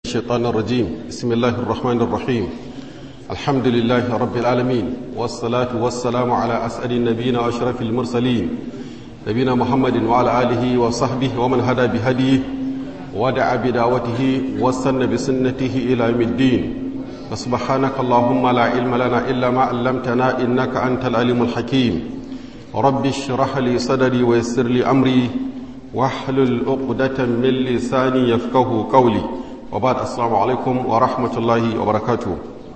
الشيطان الرجيم بسم الله الرحمن الرحيم الحمد لله رب العالمين والصلاة والسلام على أسأل النبيين وأشرف المرسلين نبينا محمد وعلى آله وصحبه ومن هدى بهديه ودعا بدعوته واستنى بسنته إلى يوم الدين فسبحانك اللهم لا علم لنا إلا ما علمتنا إنك أنت العليم الحكيم رب اشرح لي صدري ويسر لي أمري واحلل عقدة من لساني يفقه قولي وبعد السلام عليكم ورحمة الله وبركاته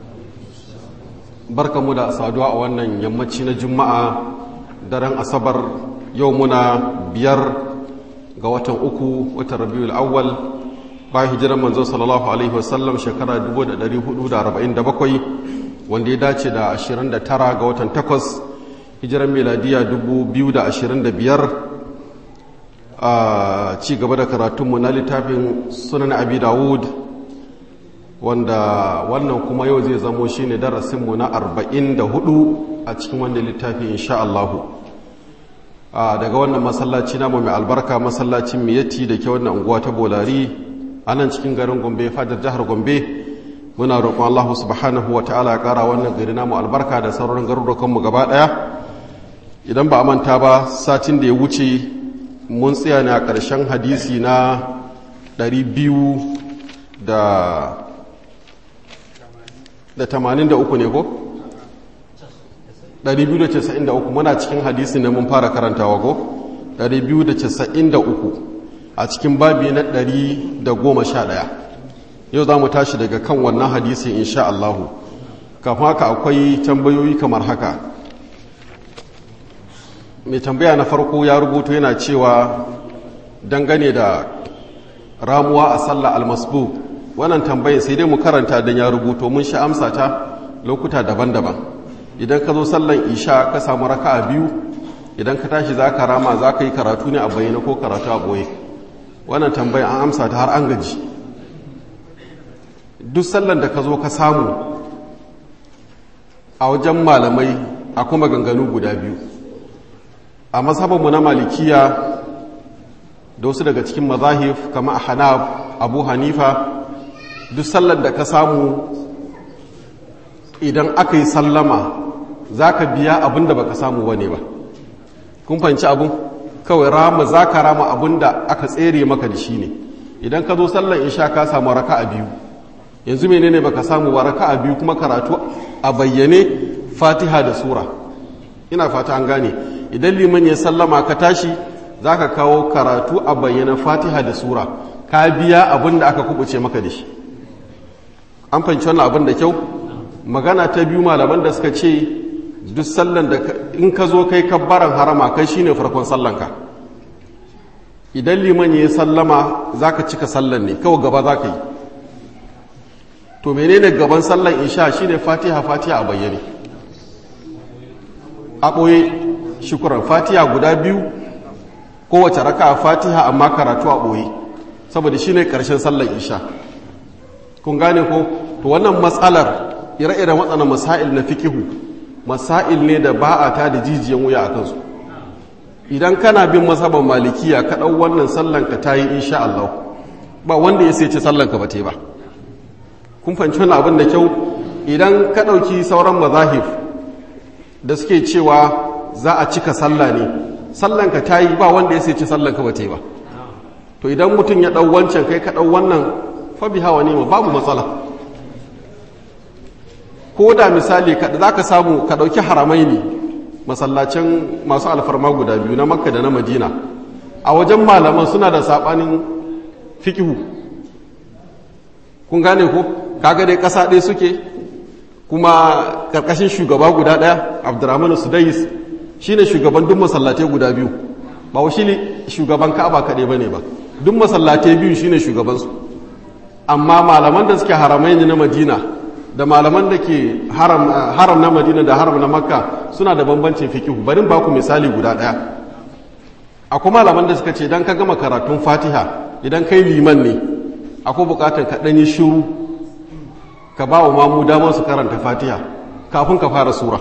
barkamu da saduwa a wannan yammaci na juma'a daren asabar yau muna biyar ga watan uku watan rabiul awwal bayan hijirar manzo sallallahu alaihi wasallam shekara 1447 wanda ya dace da 29 ga watan takwas hijirar meladiya 2025 a ci gaba da karatunmu na littafin sunan abi dawud wanda wannan kuma yau zai zamo shine darasinmu na 44 a cikin wanda littafi insha Allahu daga wannan masallaci namu mai albarka masallacin miyatti da ke wannan unguwa ta bolari a nan cikin garin gombe fadar jihar gombe muna roƙon Allah subhanahu wa ta'ala ya ƙara wannan gari namu albarka da sauran garurukanmu gaba ɗaya idan ba a manta ba satin da ya wuce mun tsaya ne a ƙarshen hadisi na 200 da da 83 ne ko? 293 muna cikin hadisi ne mun fara karantawa ko? 293 a cikin babi na 111 yau za mu tashi daga kan wannan hadisi insha Allahu kafin haka akwai tambayoyi kamar haka mai tambaya na farko ya rubuto yana cewa dangane da ramuwa a sallah almasbu wannan tambayin sai dai mu karanta don ya rubuto mun sha amsa ta lokuta daban-daban idan ka zo sallan isha ka samu raka a biyu idan ka tashi za ka rama za ka yi karatu ne a bayyana ko karatu a boye wannan tambayin an amsa ta har an gaji duk sallan da ka zo ka samu a wajen malamai a kuma ganganu guda biyu a mazhabinmu na malikiya da wasu daga cikin mazahif kama a hanab abu hanifa duk sallar da ka samu idan aka yi sallama za ka biya abin da ba ka samu wane ba kun fanci abin kawai rama za ka rama abin da aka tsere maka da shi ne idan ka zo sallar isha ka samu raka a biyu yanzu menene ba ka samu ba raka a biyu kuma karatu a bayyane fatiha da sura ina fata an gane idan liman ya sallama ka tashi za ka kawo karatu a bayyana fatiha da sura ka biya abin da aka kubuce maka da shi an fahimci wannan abin da kyau magana ta biyu malaman da suka ce duk sallan da in ka zo kai kabbaran harama kai shine farkon sallanka idan liman ya sallama za ka cika sallan ne kawai gaba za ka yi to menene gaban sallan isha shine fatiha fatiha a bayyane a ɓoye shukuran fatiha guda biyu kowace raka a fatiha amma karatu a ɓoye saboda shi ne ƙarshen sallar isha kun gane ko to wannan matsalar ire-iren waɗannan masail na fikihu masail ne da ba a ta da jijiyan wuya a kansu idan kana bin masaban malikiya ka ɗau wannan sallanka ta yi insha Allah ba wanda ya sai ce sallanka ba te ba kun fahimci wani abin da kyau idan ka ɗauki sauran mazahif da suke cewa za a cika sallah ne sallanka ta yi ba wanda ya sai ce sallanka ba ta yi ba to idan mutum ya ɗau wancan kai ka ɗau wannan fabi hawa ne ma babu matsala ko da misali za ka samu ka ɗauki haramai ne masallacin masu alfarma guda biyu na makka da na madina a wajen malaman suna da saɓanin fikihu kun gane ko kaga dai ƙasa ɗaya suke kuma ƙarƙashin shugaba guda ɗaya abdurrahmanu sudais shi ne shugaban duk masallatai guda biyu ba wa shi ne shugaban ka'aba kaɗai ba ne ba duk masallatai biyu shi ne shugabansu amma malaman da suke haramai ne na madina da malaman da ke haram na madina da haram na makka suna da bambancin fikihu barin baku misali guda ɗaya akwai malaman da suka ce idan ka gama karatun fatiha idan kai liman ne akwai bukatar ka ɗanyi shiru ka ba wa mamu damar su karanta fatiha kafin ka fara sura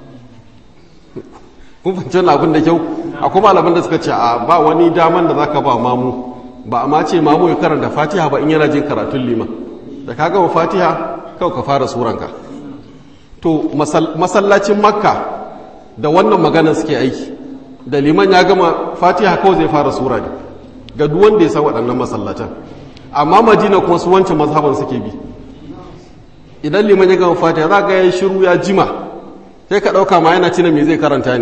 kun fahimci wani abin da kyau akwai malaman da suka ce a ba wani daman da zaka ba mamu ba amma ce mamu ya karanta fatiha ba in yana jin karatun liman da ka gama fatiha kawai ka fara suranka to masallacin makka da wannan maganar suke aiki da liman ya gama fatiha kawai zai fara sura ne ga duk wanda ya san waɗannan masallatan amma madina kuma su wancan mazhaban suke bi idan liman ya gama fatiha za ga ya shiru ya jima sai ka ɗauka ma yana cina me zai karanta ne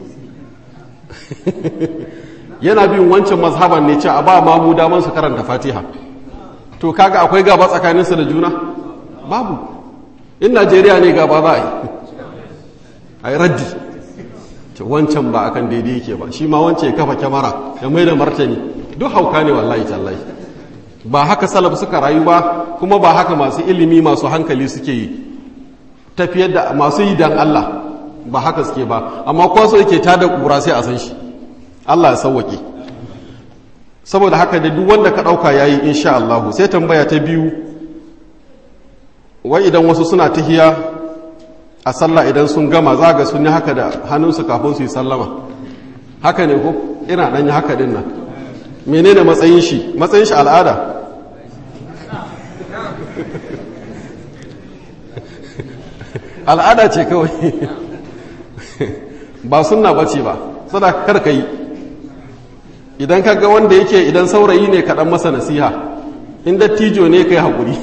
yana bin wancan mazhaban ne ce a ba mamu daman su karanta fatiha to kaga akwai gaba tsakaninsu da juna babu in najeriya ne gaba za a yi a yi raddi ce wancan ba akan daidai yake ba shi ma wancan ya kafa kyamara ya mai da martani duk hauka ne wallahi tallahi ba haka salaf suka rayu ba kuma ba haka masu ilimi masu hankali suke yi tafiyar da masu yi dan Allah ba haka suke ba amma kwaso yake tada kura sai a san shi Allah ya sauwake saboda haka da duk wanda ka ɗauka ya yi insha Allah sai tambaya ta biyu wai idan wasu suna tahiya a sallah idan sun gama za ga sun yi haka da hannunsu kafin su yi sallama haka ne ko ina ɗan yi haka din nan menene matsayin shi matsayin shi al'ada al'ada ce kawai ba sunna bace ba sadaka karka yi idan ka ga wanda yake idan saurayi ne kaɗan masa nasiha in dattijo ne ka yi haƙuri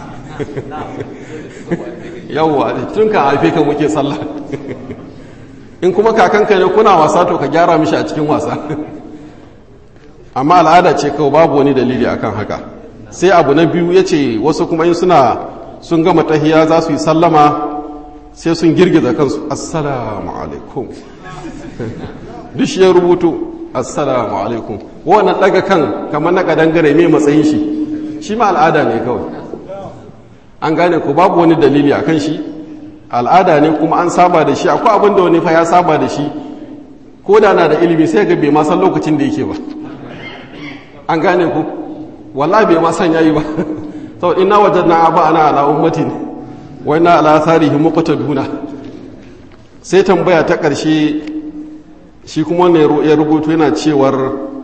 yawwa tun ka haife ka muke sallah in kuma kakanka ne kuna wasa to ka gyara mishi a cikin wasa amma al'ada ce kawai babu wani dalili akan haka sai abu na biyu ya ce wasu kuma in suna sun gama tahiya za su yi sallama sai sun girgiza kansu assalamu alaikum duk shi ya rubutu assalamu alaikum wannan daga kan kamar na kadangare mai matsayin shi shi ma al'ada ne kawai an gane ku babu wani dalili a kan shi al'ada ne kuma an saba da shi akwai abin da wani fa ya saba da shi ko da na da ilimi sai ga bai ma san lokacin da yake ba an gane ku wallahi bai ma san yayi ba to inna wajadna aba ana ala ummatin wa inna ala tharihim muqtaduna sai tambaya ta ƙarshe shi kuma ne ya rubutu yana cewar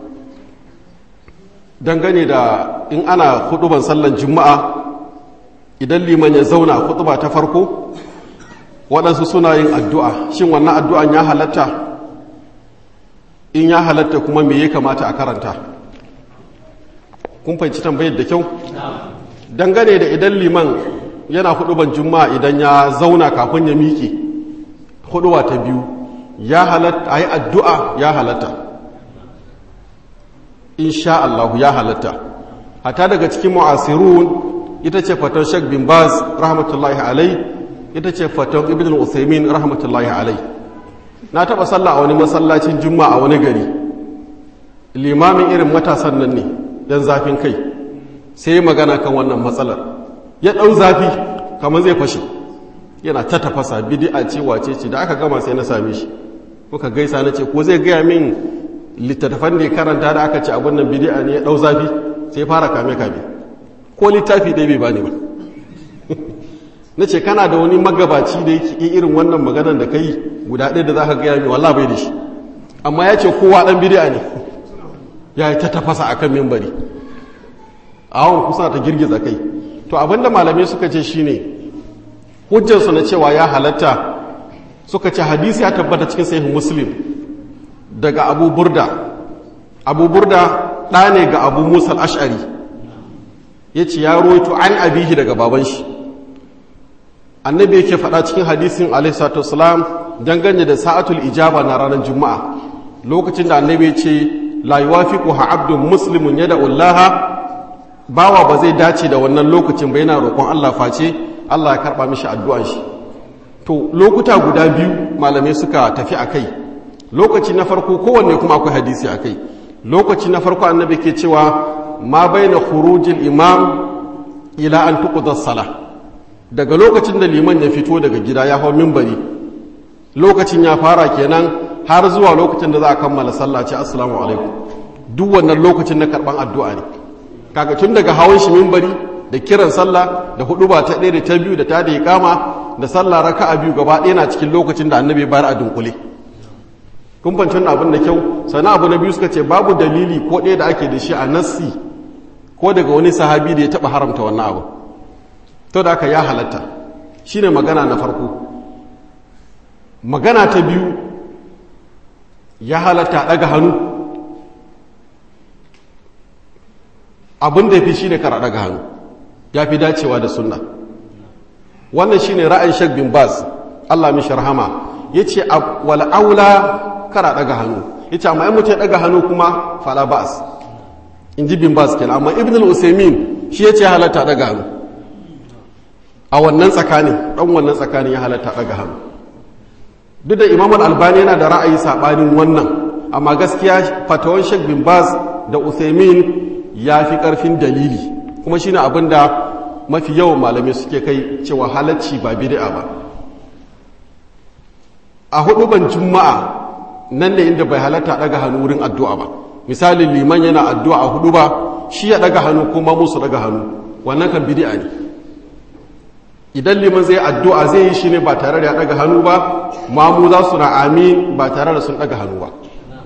dangane da in ana huduban sallan juma'a idan liman ya zauna huduba ta farko waɗansu suna yin addu'a shin wannan addu'an ya halatta in ya halatta kuma me ya kamata a karanta kun fahimci tambayar da kyau dangane da idan liman yana huduban juma'a idan ya zauna kafin ya miƙe huduwa ta biyu ya halatta a yi addu'a ya halatta insha Allah ya halatta hata daga cikin mu'asirun ita ce fatan shek bin baz rahmatullahi alai ita ce fatan ibn al-usaimin rahmatullahi alai na taɓa sallah a wani masallacin juma'a a wani gari limamin irin matasan nan ne yan zafin kai sai yi magana kan wannan matsalar ya ɗau zafi kamar zai fashe yana ta tafasa bidi'a ce wace ce da aka gama sai na same shi kuka gaisa na ce ko zai gaya min littattafan da ya karanta da aka ce abin nan bidi'a ne ya ɗau zafi sai fara kame kame ko littafi dai bai bani ba na ce kana da wani magabaci da yake irin wannan maganar da kai guda ɗaya da za ka gaya min wallah bai da shi amma ya ce kowa ɗan bidi'a ne ya yi ta tafasa a kan mimbari a hawan kusa ta girgiza kai to abinda malamai suka ce shine hujjarsu na cewa ya halatta suka ce hadisi ya tabbata cikin sahih muslim daga abu burda abu burda ɗa ne ga abu musa ash'ari ya ce ya roito an abihi daga baban shi annabi yake faɗa cikin hadisin alaihissalatu wasalam dangane da sa'atul ijaba na ranar juma'a lokacin da annabi ya ce la yuwafiqu ha abdun muslimun yada ullaha bawa ba zai dace da wannan lokacin ba yana roƙon Allah face Allah ya karɓa mishi addu'an shi to lokuta guda biyu malamai suka tafi a kai lokaci na farko kowanne kuma akwai hadisi a kai lokaci na farko annabi ke cewa ma baina khurujil imam ila an tuqda sala daga lokacin da liman ya fito daga gida ya hau minbari lokacin ya fara kenan har zuwa lokacin da za a kammala sallah ce assalamu alaikum duk wannan lokacin na karban addu'a ne kaga tun daga hawan shi minbari da kiran sallah da hudu ba ta ɗaya da ta biyu da ta da iqama da sallah raka'a biyu gaba ɗaya na cikin lokacin da annabi bayar a dunkule kun fanci wannan abin da kyau sannan abu na biyu suka ce babu dalili ko ɗaya da ake da shi a nassi ko daga wani sahabi da ya taɓa haramta wannan abu to da aka ya halatta shine magana na farko magana ta biyu ya halatta daga hannu abin da ya fi shi ne kara daga hannu ya fi dacewa da sunna wannan shi ne ra'ayin shek bin baz allah mishi rahama ya ce wal'aula kara daga hannu ya ce amma in mutum ya daga hannu kuma fala ba'as in ji bin baz kenan amma ibn al-usaimin shi ya ce halatta daga hannu a wannan tsakanin ɗan wannan tsakanin ya halatta daga hannu duk da imam al-albani yana da ra'ayi saɓanin wannan amma gaskiya fatawan shek bin baz da usaimin ya fi ƙarfin dalili kuma shi ne abin da mafi yawan malamai suke kai cewa halacci ba bid'a ba a hudu ban juma'a nan ne inda bai halatta daga hannu wurin addu'a ba misali liman yana addu'a a hudu ba shi ya daga hannu kuma musu daga hannu wannan kan bid'a ne idan liman zai addu'a zai yi shi ne ba tare da ya daga hannu ba mamu za su na amin ba tare da sun daga hannu ba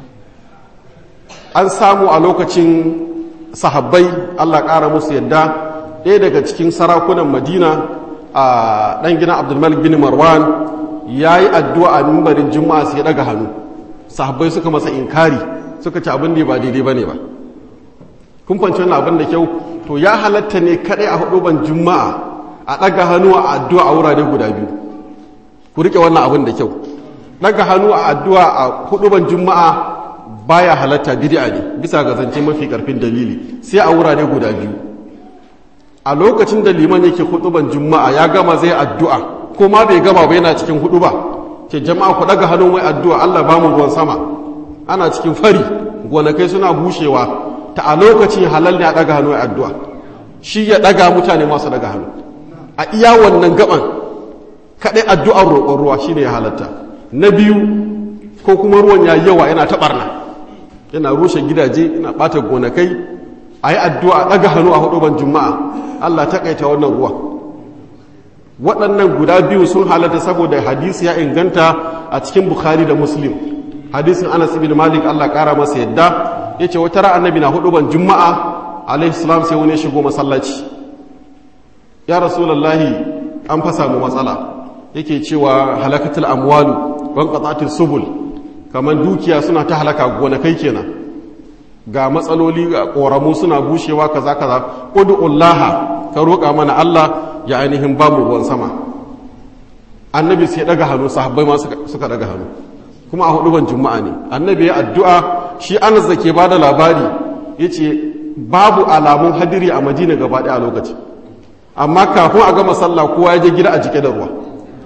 an samu a lokacin sahabbai Allah ƙara musu yadda ɗaya daga cikin sarakunan madina a ɗan gina abdulmalik bin marwan ya yi addu'a a mimbarin juma'a sai ya ɗaga hannu sahabbai suka masa inkari suka ci abin da ba daidai ba ne ba kun fanci wannan abin da kyau to ya halatta ne kaɗai a huduban juma'a a ɗaga hannu a addu'a a wurare guda biyu ku riƙe wannan abin da kyau ɗaga hannu a addu'a a huduban juma'a baya halatta bid'a ne bisa ga zance mafi karfin dalili sai a wurare guda biyu a lokacin da liman yake huduban juma'a ya gama zai addu'a ko ma bai gama ba yana cikin huduba ke jama'a ku daga hannun wai addu'a Allah ba mu ruwan sama ana cikin fari gonakai suna bushewa ta a lokacin halal ne a daga hannu wai addu'a shi ya daga mutane masu daga hannu a iya wannan gaban kadai addu'ar roƙon ruwa shine ya halatta na biyu ko kuma ruwan ya yawa yana taɓarna yana rushe gidaje yana ɓata gonakai a yi addu'a ɗaga hannu a huduban juma'a allah taƙaita wannan ruwa waɗannan guda biyu sun halatta saboda hadisi ya inganta a cikin bukhari da muslim hadisin anas ibn malik allah ƙara masa yadda ya ce wata ra'a annabi na huduban juma'a alaihi salam sai wani shigo masallaci ya rasulallahi an fasa mu matsala yake cewa halakatul amwalu wan qatatil subul kamar dukiya suna ta halaka gonakai kenan ga matsaloli ga koramu suna bushewa kaza kaza ud'ullaha ka roƙa mana Allah ya ainihin ba mu ruwan sama annabi sai daga hannu sahabbai ma suka daga hannu kuma a hudu ban juma'a ne annabi ya addu'a shi Anas da ke bada labari yace babu alamun hadiri a Madina gaba ɗaya a lokaci amma kafin a gama sallah kowa ya je gida a jike da ruwa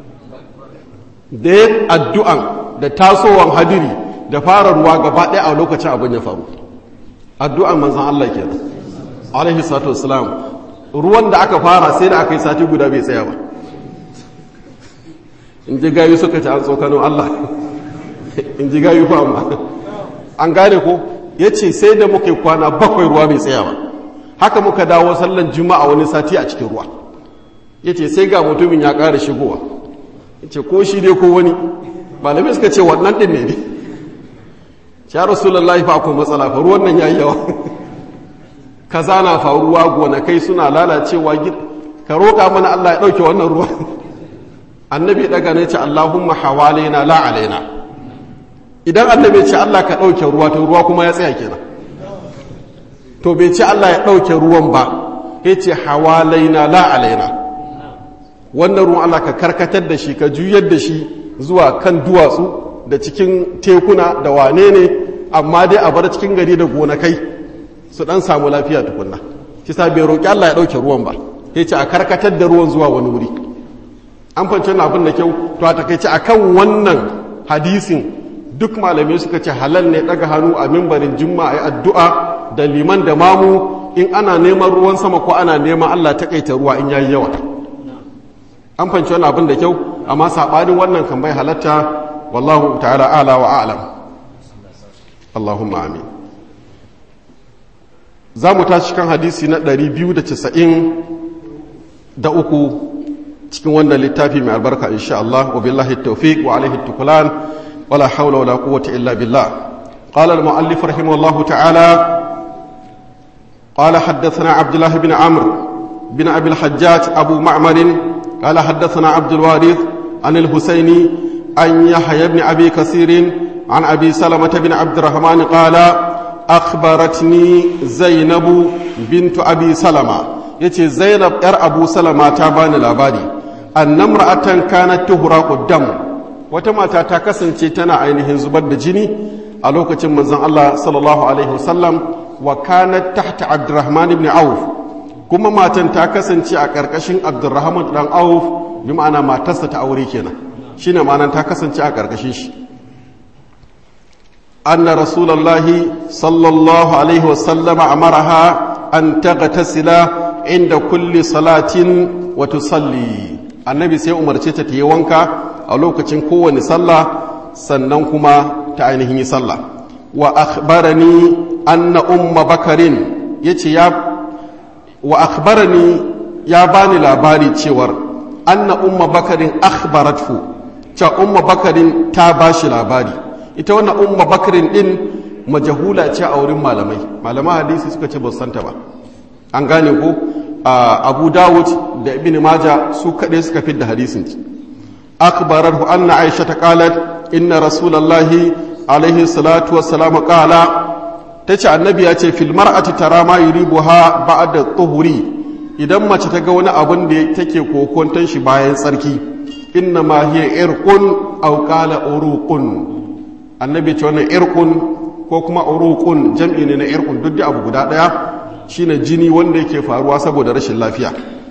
da ya addu'an da tasowar hadiri da fara ruwa gaba ɗaya a lokacin abin ya faru addu'an manzan Allah ke alaihi salatu wasalam ruwan da aka fara sai da aka yi sati guda bai tsaya ba in ji gayu suka ci an tsokanin Allah in ji gayu fa amma an gane ko ya ce sai da muka yi kwana bakwai ruwa bai tsaya ba haka muka dawo sallan juma'a wani sati a cikin ruwa ya ce sai ga mutumin ya ƙara shigowa ya ce ko shi dai ko wani malamai suka ce wannan ɗin ne ne ya rasulullahi fa akwai matsala fa ruwan nan yayi yawa kaza na faruwa gonakai suna lalacewa ka roƙa mana Allah ya ɗauke wannan ruwa annabi daga ne ce Allahumma hawalaina la alaina idan annabi ce Allah ka ɗauke ruwa to ruwa kuma ya tsaya kenan to bai ce Allah ya ɗauke ruwan ba ya ce hawalaina la alaina wannan ruwan Allah ka karkatar da shi ka juyar da shi zuwa kan duwatsu da cikin tekuna da wane ne amma dai a bar cikin gari da gonakai su dan samu lafiya tukunna kisa bai roƙi Allah ya ɗauke ruwan ba ya ce a karkatar da ruwan zuwa wani wuri an fance na abin da kyau to a takaice a kan wannan hadisin duk malamai suka ce halal ne ɗaga hannu a mimbarin juma'a ya addu'a da liman da mamu in ana neman ruwan sama ko ana neman Allah takaita ruwa in yayi yawa an fance wannan abin da kyau amma saɓanin wannan kan bai halatta wallahu ta'ala ala wa a'lam Allahumma amin za mu tashi kan hadisi na 290 da uku cikin wannan littafi mai albarka insha Allah wa billahi tawfiq wa alaihi tukulan wala hawla wala quwwata illa billah qala al muallif rahimahullahu ta'ala qala haddathana abdullah ibn amr بن أبي الحجاج أبو معمر قال حدثنا عبد الوارث عن الحسيني عن يحيى بن أبي كثير عن أبي سلمة بن عبد الرحمن قال أخبرتني زينب بنت أبي سلمة يتي زينب إر أبو سلمة تابان الأبادي أن امرأة كانت تهرق الدم وتما تاكسن تنا عينهن زبد جني ألوكة من الله صلى الله عليه وسلم وكانت تحت عبد الرحمن بن عوف kuma matan ta kasance a ƙarƙashin abdurrahman ɗan auf bi ma'ana matarsa ta aure kenan shi ne ma'anan ta kasance a ƙarƙashin shi anna rasulallahi sallallahu alaihi wasallama amaraha an taghtasila inda kulli salatin wa tusalli annabi sai umarce ta yi wanka a lokacin kowane sallah sannan kuma ta ainihin yi sallah wa akhbarani anna umma bakarin yace ya wa akhbarani ya bani labari cewar anna umma bakarin akhbarathu cewa umma bakarin ta bashi labari ita wannan umma bakarin din majahula ce a wurin malamai malaman hadisi suka ce ba santa ba an gane ko abu dawud da ibn maja su kaɗai suka fi da hadisin akhbarathu anna aisha ta qalat inna rasulullahi alaihi salatu wassalam qala ta ce annabi ya ce filmar a tara ma yi ribuha ba da tsohuri idan mace ta ga wani abin da take kokonton shi bayan tsarki inna ma hiya irqun aw qala uruqun annabi ce wannan irqun ko kuma uruqun jam'i ne na irqun duk da abu guda daya shine jini wanda yake faruwa saboda rashin lafiya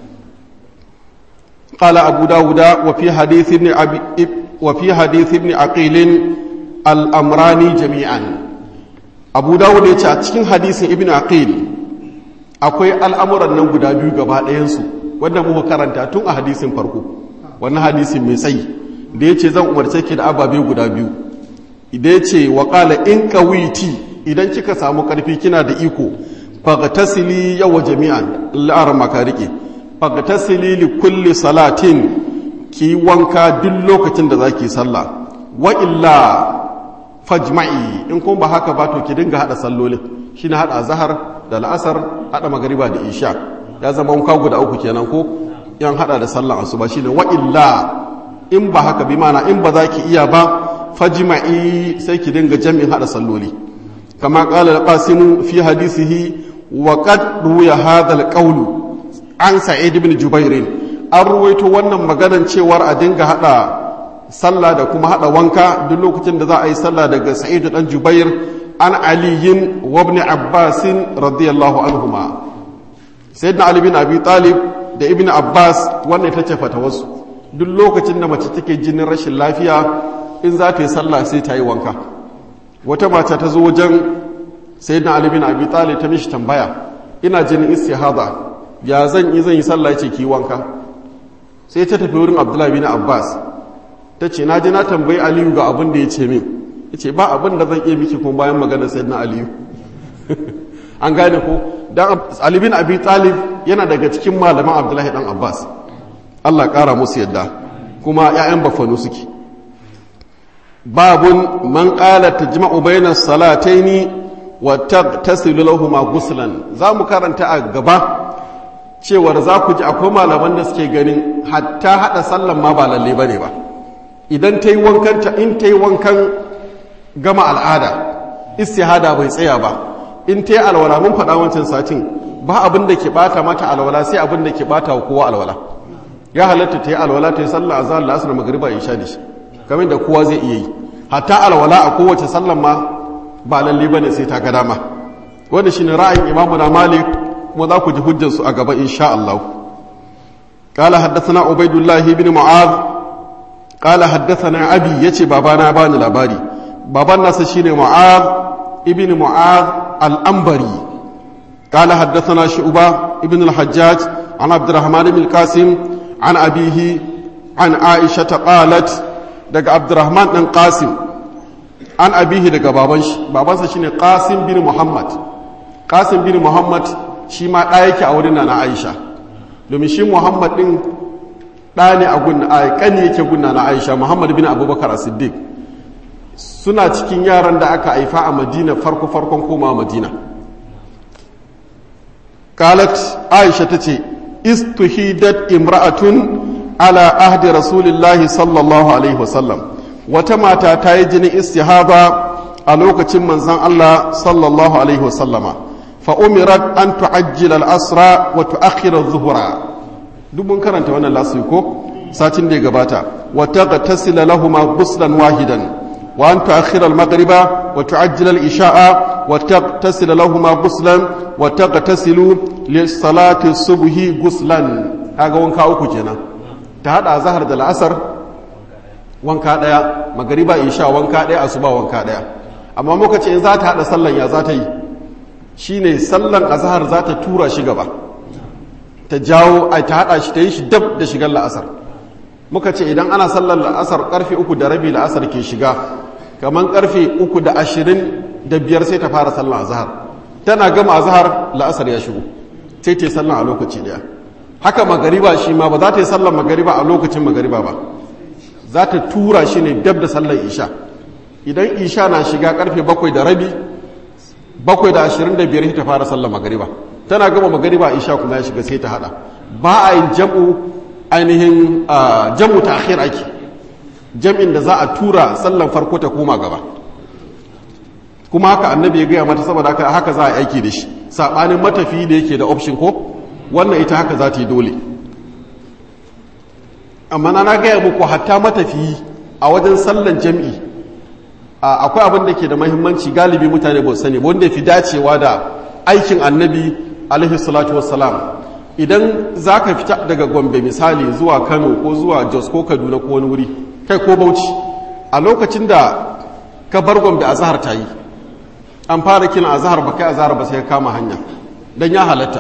قال أبو داود وفي حديث ابن أبي وفي حديث ابن عقيل الأمران جميعا abu dawud ya ce a cikin hadisin ibn aqil akwai al'amuran nan guda biyu gaba ɗayansu wanda muka karanta tun a hadisin farko wannan hadisin mai tsayi da ya ce zan umarce ki da ababe guda biyu idan ya ce wa ƙala in kawiti idan kika samu ƙarfi kina da iko fagatasili yawa jami'an la'ar maka rike fagatasili li kulli salatin ki wanka duk lokacin da za ki sallah wa illa fajma'i in kuma ba haka ba to ki dinga hada sallolin shi na hada zahar da la'asar hada magariba da isha ya zama wanka guda uku kenan ko yan hada da sallan asuba shine wa illa in ba haka bi mana in ba za ki iya ba fajma'i sai ki dinga jami'in hada salloli kama qala al-qasim fi hadisihi wa qad ruya hadha al-qawl an sa'id ibn jubair an ruwaito wannan maganar cewar a dinga hada sallah da kuma hada wanka duk lokacin da za a yi sallah daga sa'idu dan jubair an aliyin wa ibn abbas radiyallahu anhuma sayyidina ali bin abi talib da ibn abbas wannan ita ce fatawarsu duk lokacin da mace take jinin rashin lafiya in za ta yi sallah sai ta yi wanka wata mata ta zo wajen sayyidina ali bin abi talib ta mishi tambaya ina jinin istihada ya zan yi zan yi sallah ce ki wanka sai ta tafi wurin abdullahi bin abbas ta ce na ji na tambayi aliyu ga abin da ya ce min ya ce ba abin da zan iya miki kuma bayan magana sai na aliyu an gane ko don alibin abi talib yana daga cikin malaman abdullahi dan abbas allah kara musu yadda kuma 'ya'yan bafanu suke babun man kala ta jima'u bayanan salataini wa tasilu lahuma guslan za mu karanta a gaba cewar za ku ji akwai malaman da suke ganin hatta hada sallan ma ba lalle bane ba idan ta yi wankanta in ta yi wankan gama al'ada istihada bai tsaya ba in ta yi alwala mun faɗa wancan satin ba abin da ke ɓata mata alwala sai abin da ke ɓata wa kowa alwala ya halatta ta yi alwala ta yi sallah azhar la'asar magriba isha da shi kamar da kowa zai iya yi hatta alwala a kowace sallan ma ba lalle bane sai ta ga dama wanda shine ra'ayin imamu na malik kuma za ku ji hujjarsu a gaba insha Allah قال حدثنا عبيد الله بن معاذ قال حدثنا أبي يتي بابانا بان الأباري بابانا سشين معاذ ابن معاذ الأنبري قال حدثنا شعبة ابن الحجاج عن عبد الرحمن بن القاسم عن أبيه عن عائشة قالت دق عبد الرحمن بن قاسم عن أبيه دق بابانش بابانس شين قاسم بن محمد قاسم بن محمد شما آيك أولنا عائشة domin shi muhammad ɗin ɗa ne a gunna a ƙani yake gunna na aisha muhammad bin abubakar a siddiq suna cikin yaran da aka haifa a madina farko farkon koma madina kalat aisha ta ce istuhidat imra'atun ala ahdi rasulillahi sallallahu alaihi wasallam wata mata ta yi jini istihaba a lokacin manzan Allah sallallahu alaihi wasallama fa umirat an tu'ajjila al-asra wa tu'akhkhira adh-dhuhra duk mun karanta wannan lasu ko satin da ya gabata wa taghtasila lahumu ghuslan wahidan wa an tu'akhkhira al-maghriba wa tu'ajjila al-isha'a wa taghtasila lahumu ghuslan wa taghtasilu li salati subhi ghuslan kaga wanka uku kenan ta hada zahar da la'asar wanka daya magariba isha wanka daya asuba wanka daya amma muka ce in za ta hada sallan ya za ta yi shine sallan azhar za ta tura shi gaba ta jawo ai ta hada shi ta yi shi dab da shigar la'asar muka ce idan ana sallar la'asar karfe uku da rabi la'asar ke shiga kamar karfe uku da ashirin da biyar sai ta fara sallar azhar tana gama azhar la'asar ya shigo sai ta yi sallar a lokaci daya haka magariba shi ma ba za ta yi sallar magariba a lokacin magariba ba za ta tura shi ne dab da sallar isha idan isha na shiga karfe bakwai da rabi bakwai da ashirin da biyar ta fara sallar magariba tana gama magariba isha kuma ya shiga sai ta hada ba a yin jam'u ainihin jam'u ta akhir ake jam'in da za a tura sallar farko ta koma gaba kuma haka annabi ya gaya mata saboda haka haka za a aiki da shi saɓanin matafi da yake da option ko wannan ita haka za ta yi dole amma na gaya muku hatta matafi a wajen sallan jam'i akwai abin da ke da mahimmanci galibi mutane ba sani ba wanda fi dacewa da aikin annabi alaihi salatu wassalam idan za ka fita daga gombe misali zuwa kano ko zuwa jos ko kaduna ko wani wuri kai ko bauchi a lokacin da ka bar gombe a zahar ta yi an fara kina a zahar ba kai a zahar ba sai kama hanya don ya halatta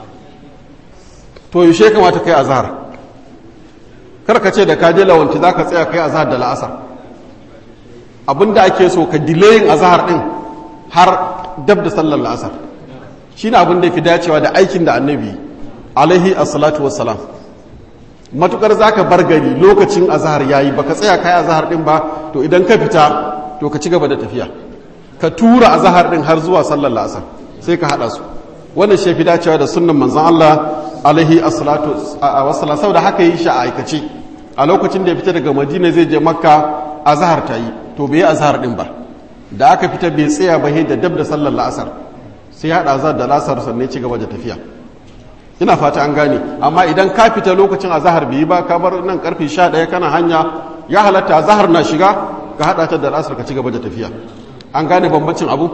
to yaushe kamata kai a zahar karka ce da ka je lawanci za ka tsaya kai a zahar da la'asar abinda ake so ka dilayin a zahar din har dab da sallar la'asar shi ne abin da fi dacewa da aikin da annabi alaihi assalatu wassalam matukar za ka bar gari lokacin azahar ya yi ba ka tsaya kai azahar din ba to idan ka fita to ka ci gaba da tafiya ka tura azahar din har zuwa sallar la'asar sai ka haɗa su wannan shi fi dacewa da sunnan manzon Allah alaihi assalatu wassalam saboda haka yi shi a aikace a lokacin da ya fita daga madina zai je makka azahar ta yi to bai yi azahar din ba da aka fita bai tsaya ba da dab da sallar la'asar sai haɗa azahar da la'asar sannan ci gaba da tafiya ina fata an gane amma idan ka fita lokacin azahar bai yi ba ka bar nan karfe 11 kana hanya ya halatta azahar na shiga ka haɗa ta da la'asar ka ci gaba da tafiya an gane bambancin abu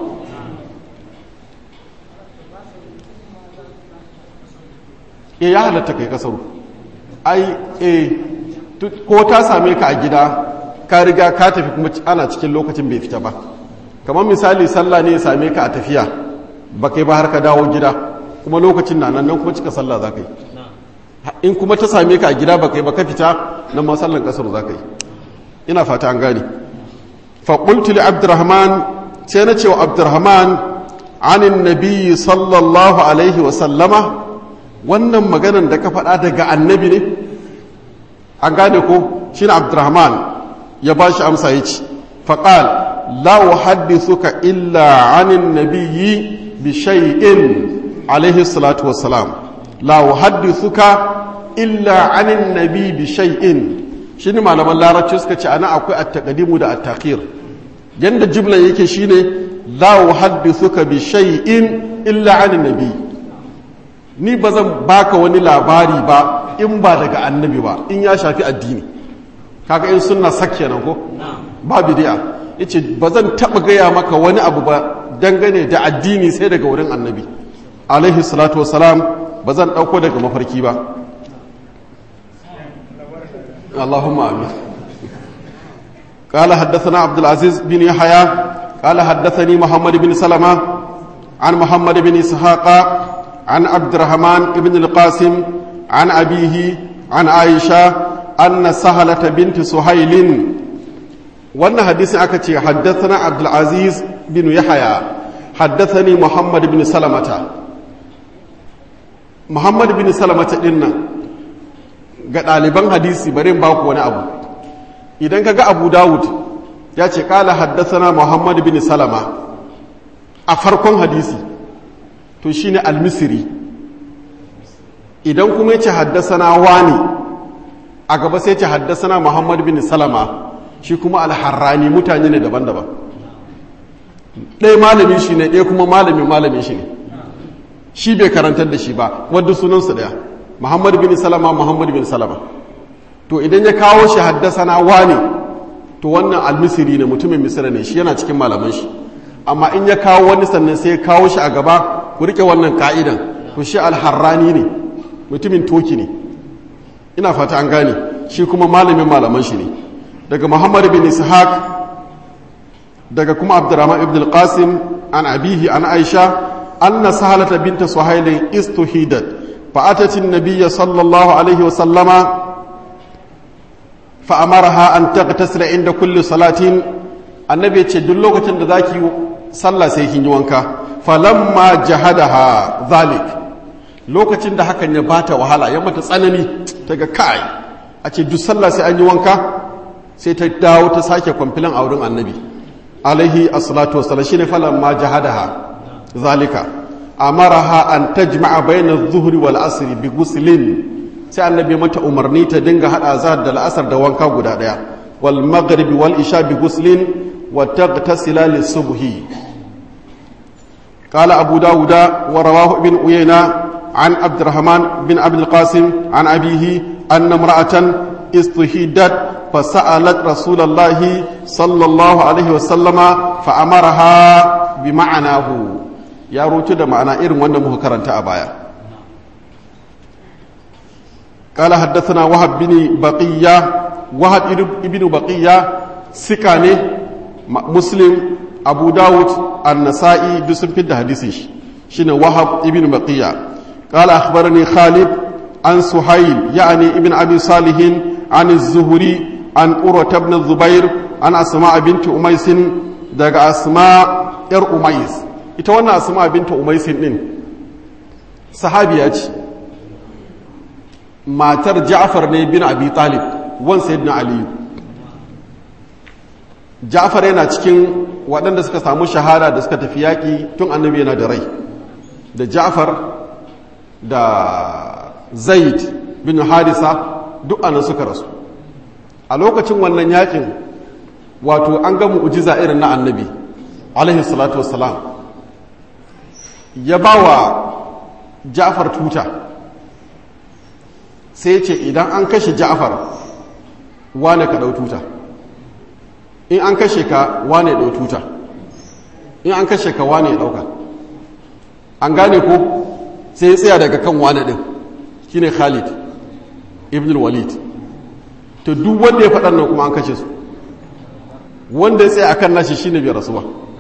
e ya halatta kai kasaru ai e ko ta same ka a gida ka riga ka tafi kuma ana cikin lokacin bai fita ba kamar misali sallah ne ya same ka a tafiya ba kai ba har ka dawo gida kuma lokacin na nan kuma cika sallah za ka yi in kuma ta same ka a gida ba kai ba ka fita nan ma sallan kasar za ka yi ina fata an gane faƙultu li abdurrahman sai na ce wa abdurrahman anin nabi sallallahu alaihi wa sallama wannan maganan da ka faɗa daga annabi ne an gane ko shi abdurrahman ya ba shi amsa ya ci faƙal la uhaddithuka illa anin nabiyyi bi shay'in alaihi salatu wassalam la uhaddithuka illa anin nabi bi shay'in shine malaman larabci suka ce ana akwai at-taqdimu da at-takhir yanda jumlan yake shine la uhaddithuka bi shay'in illa anin nabi ni bazan baka wani labari ba in ba daga annabi ba in ya shafi addini kaga in sunna sakke nan ko ba bid'a yace bazan taba gaya maka wani abu ba dangane da addini sai daga wurin annabi alaihi salatu wasalam bazan dauko daga mafarki ba Allahumma amin قال حدثنا عبد العزيز بن يحيى قال حدثني محمد بن سلمة عن محمد بن إسحاق عن عبد الرحمن بن القاسم عن أبيه عن عائشة أن سهلة بنت سهيل وأن حديث أكتي حدثنا عبد العزيز بن يحيى حدثني محمد بن سلمة محمد بن سلمة إن ga ɗaliban hadisi bari in baku wani abu idan ka ga abu dawud ya ce ƙala haddasana muhammad bin salama a farkon hadisi to shine al-misri idan kuma ya ce haddasana wani a gaba sai ce haddasana muhammad bin salama shi kuma alharrani mutane ne daban-daban ɗaya malamin shi ne ɗaya kuma malamin malamin shi ne shi bai karantar da shi ba wadda sunansu ɗaya muhammad bin salama muhammad bin salama to idan ya kawo shi haddasana wani to wannan almisiri ne mutumin misira ne shi yana cikin malaman shi amma in ya kawo wani sannan sai ya kawo shi a gaba ku rike wannan ka'idan ku shi alharrani ne mutumin toki ne ina fata an gane shi kuma malamin malaman shi ne daga muhammad bin ishaq daga kuma abdurrahman ibn al-qasim an abihi an aisha anna sahalata binta suhailin istuhidat fa atat an-nabiy sallallahu alaihi wa sallama fa amaraha an taghtasila inda kulli salatin annabi ya ce duk lokacin da zaki sallah sai kin yi wanka falamma jahadaha zalik lokacin da hakan ya bata wahala ya mata tsanani ta ga kai a ce duk sallah sai an yi wanka sai ta dawo ta sake kwamfilan a wurin annabi alaihi assalatu wassalam shine falamma jahadaha zalika amaraha an tajma'a bayna adh-dhuhri wal asr bi ghuslin sai annabi mata umarni ta dinga hada azhar da al'asar da wanka guda daya wal maghrib wal isha bi ghuslin wa taghtasila lis-subhi قال أبو داود ورواه ابن أيينة عن عبد الرحمن بن عبد القاسم عن أبيه أن امرأة استهيدت فسألت رسول الله صلى الله عليه وسلم فأمرها بمعناه يا روتو ده معنى إرم وانا مهكرا تأبايا قال حدثنا وهب بن بقية وهب ابن بقية سكاني مسلم abu dawud an-nasa'i duk sun fidda hadisin shi shine wahab ibn baqiya qala akhbarani khalid an suhayl ya'ni ibn abi salih an az-zuhri an urwa ibn zubair an asma binti umays daga asma yar umays ita wannan asma binti umays din sahabiya ce matar ja'far ne bin abi talib wan sayyidina aliyu Ja'far yana cikin waɗanda suka samu shahada da suka tafi yaƙi tun annabi yana da rai da Ja'far da Zaid bin Harisa duk anan suka rasu a lokacin wannan yaƙin wato an ga mu'jiza irin na annabi alaihi salatu wassalam ya ba wa Ja'far tuta sai ce idan an kashe Ja'far wane ka ɗau tuta in an kashe ka wane ɗau tuta in an kashe ka wane ya ɗauka an gane ko sai ya tsaya daga kan wane ɗin shi ne khalid ibn walid to duk wanda ya faɗan nan kuma an kashe su wanda ya tsaya akan nashi shine bai rasu ba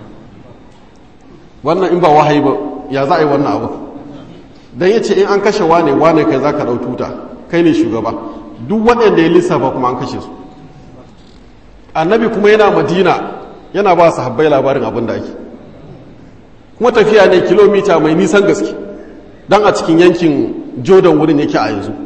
wannan in ba wahayi ba ya za a yi wannan abu don ya ce in an kashe wane wane kai za ka ɗau tuta kai ne shugaba duk waɗanda ya lissafa kuma an kashe su annabi kuma yana madina yana ba su habbai labarin abin da ake kuma tafiya ne kilomita mai nisan gaske don a cikin yankin jordan wurin yake a yanzu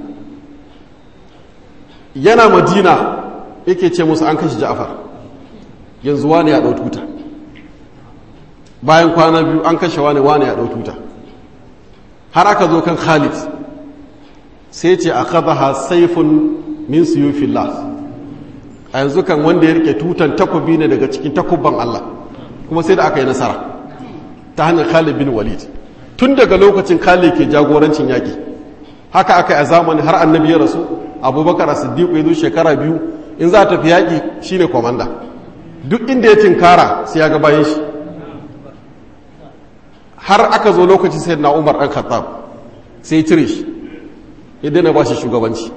yana madina yake ce musu an kashe ja'far yanzu wane ya tuta bayan kwana biyu an kashe wane wane ya tuta har aka zo kan khalid sai ce a kazaha saifun min siyufillah a yanzu kan wanda ya rike tutan takobi ne daga cikin takubban Allah kuma sai da aka yi nasara ta hanyar Khalid bin Walid tun daga lokacin Khalid ke jagorancin yaki haka aka yi a zamani har annabi ya rasu abubakar siddiq ya zo shekara biyu in za ta fi yaki shine komanda duk inda ya tinkara sai ya ga bayan shi har aka zo lokacin sai na umar ɗan khattab sai cire shi ya daina ba shi shugabanci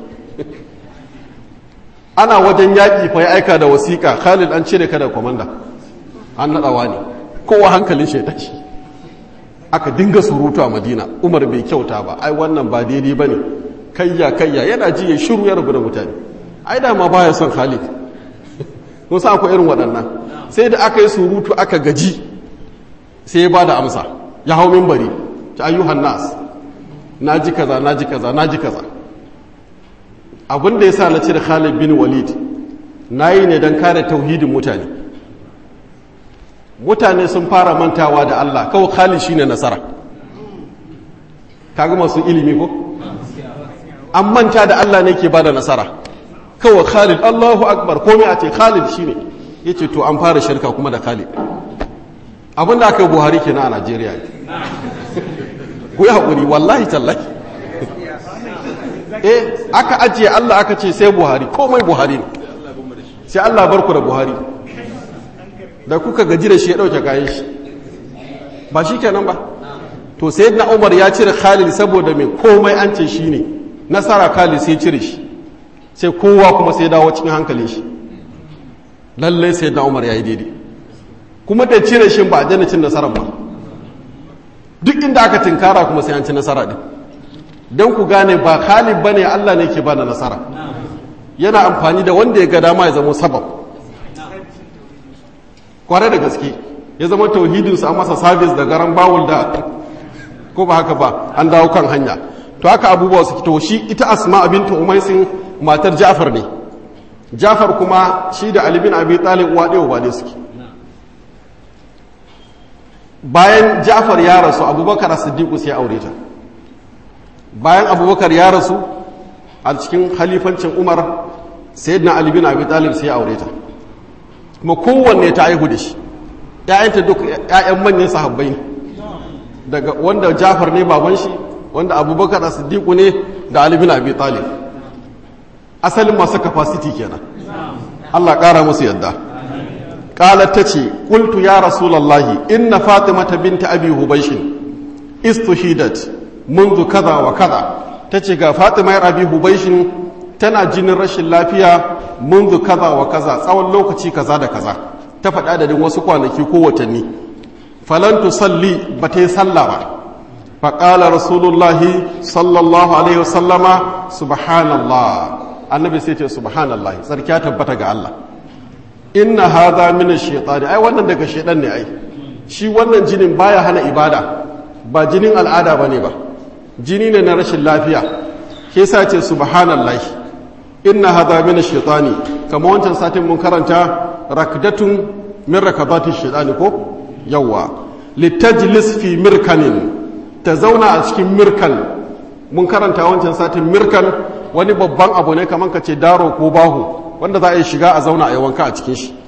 ana wajen yaƙi fa ya aika da wasiƙa khalid an cire ka da kwamanda an naɗawa ne kowa hankalin shi ya tashi aka dinga surutu a madina umar bai kyauta ba ai wannan ba daidai ba ne kayya kayya yana ji ya shiru ya rabu da mutane ai da ma baya son khalid kun sa akwai irin waɗannan sai da aka yi surutu aka gaji sai ya ba da amsa ya hau mimbari ta ayyuhan nas na ji kaza na ji kaza na ji kaza abin da ya sa na cire Khalid bin Walid na yi ne don kare tauhidin mutane mutane sun fara mantawa da Allah kawai Khalid shine nasara kaga masu ilimi ko an manta da Allah ne ke ba da nasara kawai khalid allahu akbar komai a ce khalid shine ya ce to an fara shirka kuma da khalid abin da aka yi buhari ke na a najeriya ku yi haƙuri wallahi tallahi eh aka ajiye allah aka ce sai buhari komai buhari ne sai allah barku da buhari da kuka gaji da shi ya ɗauke kayan shi ba shi kenan ba to sai na umar ya cire khalid saboda mai komai an ce shi ne nasara khalid sai cire shi sai kowa kuma sai dawo cikin hankalin shi lallai sai na umar ya yi daidai kuma da cire shi ba a jana cin nasarar ba duk inda aka tinkara kuma sai an ci nasara din don ku gane ba khalid ba ne allah ne ke ba da nasara yana amfani da wanda ya ga dama ya zama sabab kware da gaske ya zama tauhidinsu a masa sabis da garan bawul da ko ba haka ba an dawo kan hanya to haka abubuwa su to shi ita asma bintu umaisin matar ja'far ne ja'far kuma shi da ali bin abi talib uwa ɗaya uba ne suke bayan ja'far ya rasu abubakar siddiqu sai aure ta bayan abubakar ya rasu a cikin halifancin umar sayyidina ali bin abi talib sai aure ta kuma kowanne ta aihu da shi ‘ya'yanta duk ‘ya'yan manyan sahabbai ne daga wanda jafar ne baban shi wanda abubakar siddiqu ne da ali bin abi talib asalin masu capacity kenan Allah ƙara musu yadda ƙalar ta ce ƙultu ya rasulallahi inna fatimata binta abi hubaishin istuhidat منذ kaza wa kaza ta ce ga fatima yar abi hubaishin tana jinin rashin lafiya منذ kaza wa kaza tsawon lokaci kaza da kaza ta faɗa da wasu kwanaki ko watanni falan tusalli ba ta yi sallah ba faƙala rasulullahi sallallahu alaihi wasallama subhanallah annabi sai ce subhanallah tsarkiya tabbata ga Allah inna hadha min ash-shaytan ai wannan daga shaytan ne ai shi wannan jinin baya hana ibada ba jinin al'ada bane ba jini ne na rashin lafiya ke sa ce subhanallah inna hadha min ash-shaytan kama wancan satin mun karanta rakdatun min rakabati ash-shaytan ko yawa litajlis fi mirkanin ta zauna a cikin mirkan mun karanta wancan satin mirkan wani babban abu ne kamar ka ce daro ko bahu wanda za a yi shiga a zauna a yi wanka a cikin shi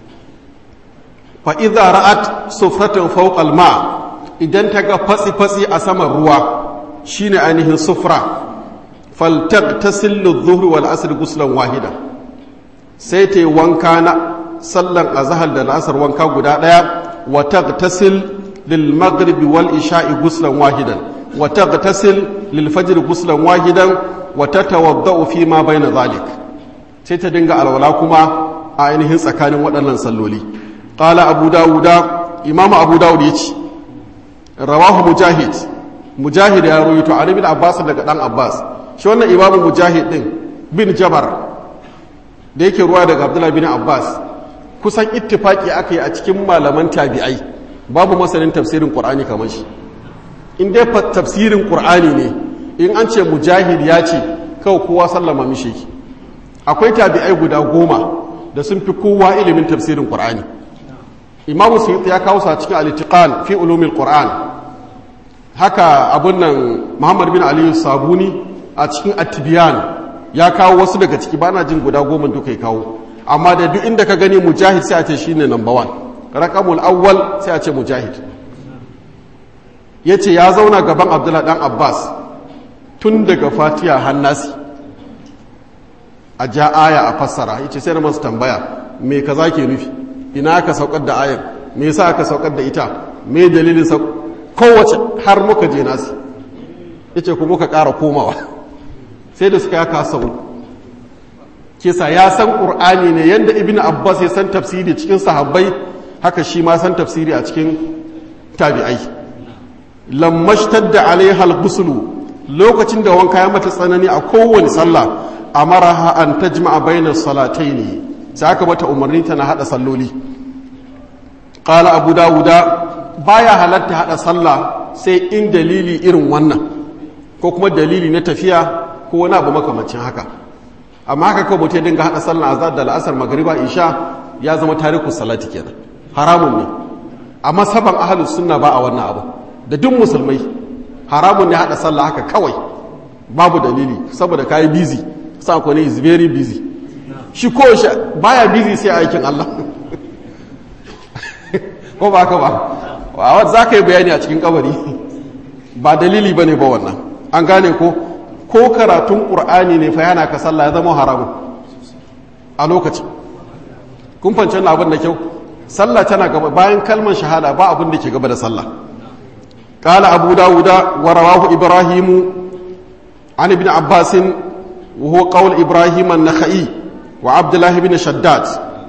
fa'iza ra'at sufratin fauƙal ma idan ta ga fatsi-fatsi a saman ruwa shine ainihin sufra faltak ta sillu zuhri wal asir guslan wahida sai ta yi wanka na sallan azahar da la'asar wanka guda ɗaya wata ta sil lil maghribi wal isha'i guslan wahidan wata ta sil lil fajr guslan wahidan wata tawadda'u fi ma bayna zalik sai ta dinga alwala kuma a ainihin tsakanin waɗannan salloli qala abu dawuda imamu abu dawud yace rawahu mujahid mujahid ya rawaito an ibn abbas daga dan abbas shi wannan imamu mujahid din bin jabar da yake ruwa daga abdullah bin abbas kusan ittifaki aka yi a cikin malaman tabi'ai babu masanin tafsirin qur'ani kamar shi in dai tafsirin qur'ani ne in an ce mujahid ya ce kawai kowa sallama mishi ki akwai tabi'ai guda goma da sun fi kowa ilimin tafsirin qur'ani imamu suyuti ya kawo sa cikin al fi ulumil qur'an haka abun nan muhammad bin aliyu sabuni a cikin atibiyan ya kawo wasu daga ciki bana jin guda goma duka ya kawo amma da duk inda ka gani mujahid sai a ce shine number one raqamul awwal sai a ce mujahid yace ya zauna gaban abdullahi dan abbas tun daga fatiha hannasi a ja aya a fassara yace sai na masu tambaya me kaza ke nufi ina aka saukar da ayar me yasa aka saukar da ita me dalilin sa kowace har muka je nasi yace ku muka ƙara komawa sai da suka yaka sau kisa ya san qur'ani ne yanda ibnu abbas ya san tafsiri cikin sahabbai haka shi ma san tafsiri a cikin tabi'ai lammashtar da alaihal gusulu lokacin da wanka ya mata tsanani a kowane sallah amaraha an tajma'a bainas salataini sai aka mata umarni tana hada salloli qala abu dawuda baya halatta hada sallah sai in dalili irin wannan ko kuma dalili na tafiya ko wani abu makamancin haka amma haka kawai mutum ya dinga hada sallah azhar da la'asar magriba isha ya zama tariku salati kenan haramun ne amma saban ahlus sunna ba a wannan abu da duk musulmai haramun ne hada sallah haka kawai babu dalili saboda kayi busy sa ko ne is very busy shi ko shi baya busy sai aikin Allah ko ba ka ba wa za ka yi bayani a cikin kabari ba dalili ba ne ba wannan an gane ko ko karatun ƙur'ani ne fa yana ka sallah ya zama haramun a lokacin kun fanci wannan abin da kyau sallah tana gaba bayan kalmar shahada ba abin da ke gaba da sallah قال أبو داود ورواه إبراهيم عن ابن عباس وهو قول إبراهيم النخعي وعبد الله بن شداد